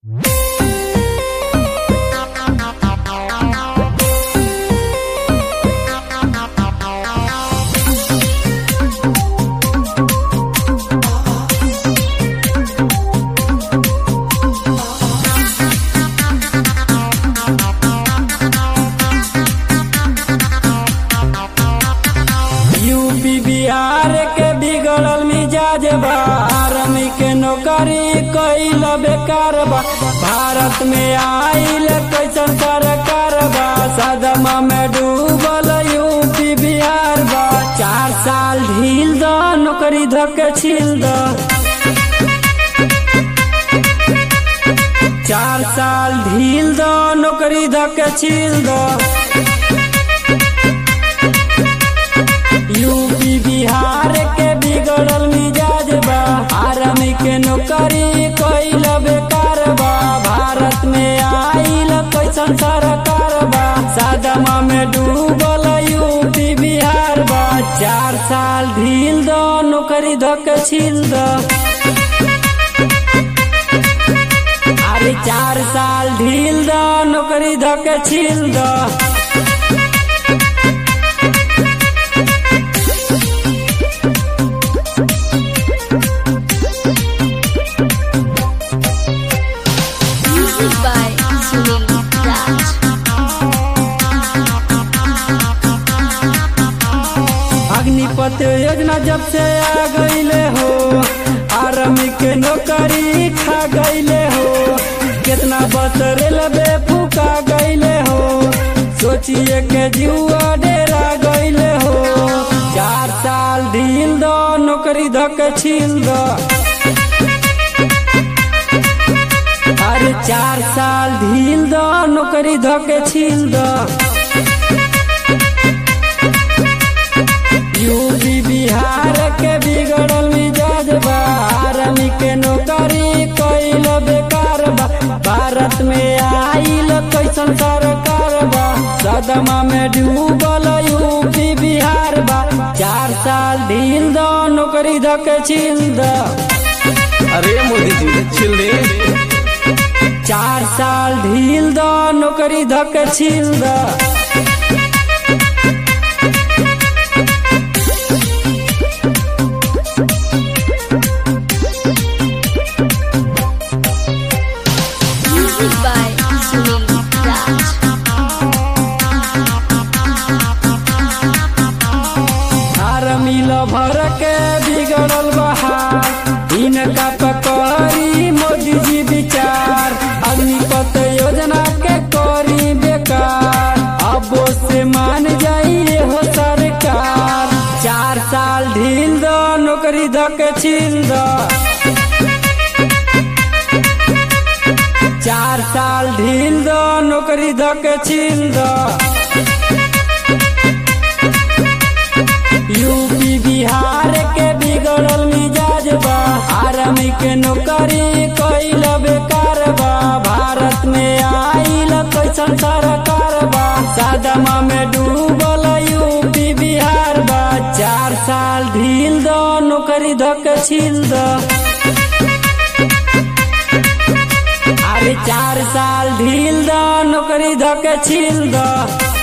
UP Bihar के बिगड़ल मिजाज बा आर्मी के नौकरी कैल बेकार बा भारत में आइल कैसन सरकार बा सदमा में डूबल यूपी बिहार बा चार साल ढील द नौकरी धके छील द चार साल ढील द नौकरी धके छील द यूपी बिहार के बिगड़ल मिजाज बा आर्मी के नौकरी कैल बेकार बा भारत में आइल कैसन सरकार बा सादमा में डूबल यूपी बिहार बा चार साल ढील द नौकरी धक छील द अरे चार साल ढील द नौकरी धक छील द Music by Sunil Raj. Agnipath योजना जब से आ गईले हो आर्मी के नौकरी खा गईले हो कितना बस रेलवे फूका गईले हो सोचिए के जुआ डेरा गईले हो चार साल ढील दो नौकरी धक छील दो अरे चार साल ढील दो नौकरी धक छील दो यूपी बिहार के बिगड़ल मिजाज बा आर्मी के नौकरी कैल बेकार बा भारत में आइल कैसन सरकार बा सदमा में डूबल यूपी बिहार बा चार साल ढील दो नौकरी धक छील दो अरे मोदी जी छिल दे चार साल ढील दो नौकरी धक छील दो Music by Sunil Raj. Army भर के बिगड़ल बहार इनका पकड़ी मोदी जी विचार अग्निपथ योजना के करी बेकार अब से मान जाइए हो सरकार चार साल ढील दो नौकरी धक छील दो चार साल ढील दो नौकरी धक छील दो यूपी बिहार के बिगड़ल मिजाज बा आर्मी के नौकरी कैल बेकार बा भारत में आइल कैसन सरकार बा सादमा में डूबल यूपी बिहार बा चार साल ढील दो नौकरी धक छील दो अरे चार साल ढील दो नौकरी धक छील दो